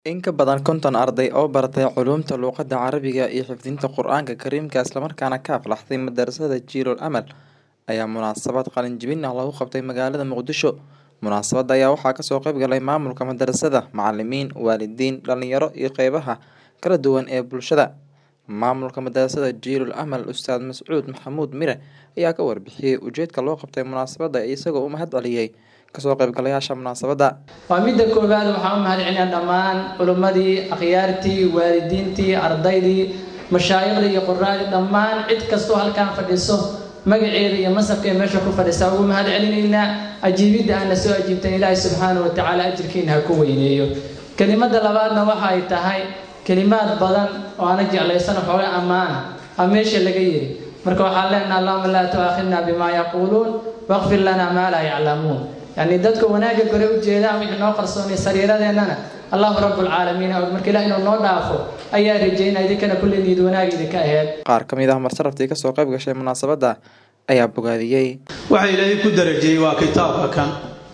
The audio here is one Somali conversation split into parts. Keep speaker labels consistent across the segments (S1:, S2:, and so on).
S1: In ka badan konton arday oo baratay culuumta luqadda Carabiga iyo xifdinta Qur'aanka Kariimka isla markaana ka aflaxday madarasada Jiilul Amal ayaa munaasabad qalin jebin ah lagu qabtay magaalada Muqdisho. Munaasabadda ayaa waxaa kasoo qayb galay maamulka madarasada, macalimiin, waalidiin, dhalinyaro iyo qeybaha kala duwan ee bulshada. Maamulka madarasada Jiilul Amal Ustaad Mascuud Maxamuud Mire ayaa ka warbixiyay ujeedka loo qabtay munaasabadda isagoo u mahad celiyay kasoo qaybgalayaasha munaasabadda.
S2: waa midda koowaad waxaan u mahadcelinaa dhammaan culimmadii akhyaartii waalidiintii ardaydii mashaayiqdii iyo quraadii dhammaan cid kastoo halkaan fadhiso magaceeda iyo masabkeeda meesha ku fadhisa ugu mahad celinaynaa ajiibidda aana soo ajiibtan ilaahay subxaanahu watacaala ajirkiina ha ku weyneeyo kelimada labaadna waxa ay tahay kelimaad badan oo aana jeclaysan xooga ammaana aa meesha laga yiri marka waxaan leenaha allahuma laa tuaakhidna bimaa yaquuluun waqfir lanaa maa laa yaclamuun yacni dadka wanaagga gore u jeedaan wixii noo qarsoonay sariiradeennana allahu rabbulcaalamiin og marka ilaah inuu noo dhaafo ayaa rajaynaya idinkana kulli niid wanaag idinka aheed
S1: Qaar ka mid ah marsaraftii kasoo qayb gashay munaasabadda ayaa bogaadiyey.
S3: waxa ilaahay ku darajiyey waa kitaabka kan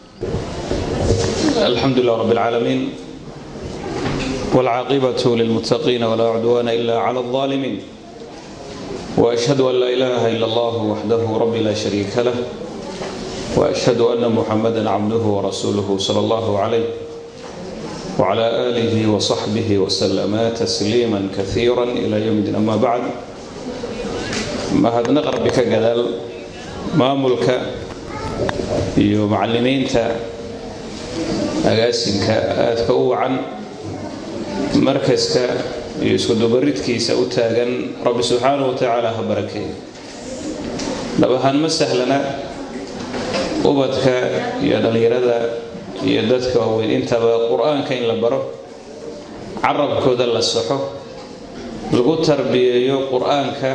S4: الحمد لله رب العالمين والعاقبة للمتقين ولا عدوان إلا على الظالمين وأشهد أن لا إله إلا الله وحده رب لا شريك له وأشهد أن محمدا عبده ورسوله صلى الله عليه وعلى آله وصحبه وسلم تسليما كثيرا إلى يوم الدين أما بعد ما هذا نقرب بك قدال ما ملك iyo macallimiinta agaasinka aadka u wacan markaska iyo iskudubaridkiisa u taagan rabbi subxaanahu watacaala ha barakeeyo dhab ahaan ma sahlana ubadka iyo dhallinyarada iyo dadka waaweyn intaba qur-aanka in la baro carabkooda la saxo lagu tarbiyeeyo qur-aanka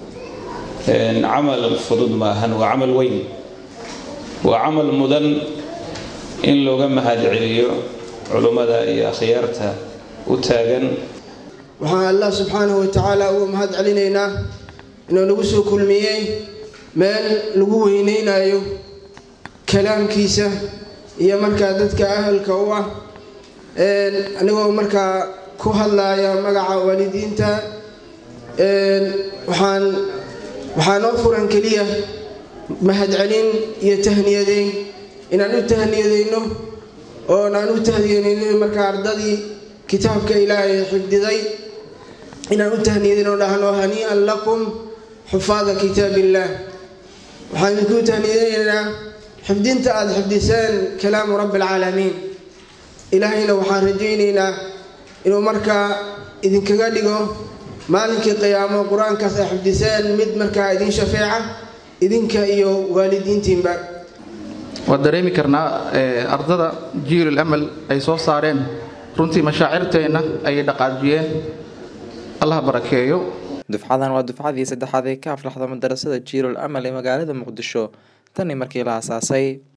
S4: camal fudud maahan waa camal weyn waa camal mudan in looga mahad celiyo culummada iyo akhyaarta u taagan
S5: waxaan allah subxaanahu watacaala ugu mahad celinaynaa inuu nagu soo kulmiyey meel lagu weyneynayo kalaamkiisa iyo markaa dadka ahalka u ah anigoo markaa ku hadlaya magaca waalidiinta waxaan waxaa noo furan keliya mahadcelin iyo tahniyadeyn inaan u tahniyadeyno oon aan u tahniyadeyno markaa ardadii kitaabka ilaahay xifdiday inaan u tahniyadeyno dhahno hanii'an lakum xufaada kitaab illaah waxaan idinku tahniyadeynaynaa xifdinta aada xifdiseen kalaamu rabbi alcaalamiin ilaahayna waxaan rajaynaynaa inuu markaa idinkaga dhigo maalinkii qiyaamo qur-aankaas ay xifdiseen mid markaa idin shafeeca idinka iyo waalidiintiinba
S6: waan dareemi karnaa ardada jiilul amal ay soo saareen runtii mashaacirteenna ayay dhaqaajiyeen allah barakeeyo
S1: Dufcadan waa dufcadii saddexaad ee ka aflaxda madarasada Jiilul Amal ee magaalada Muqdisho tan iyo markii la aasaasay.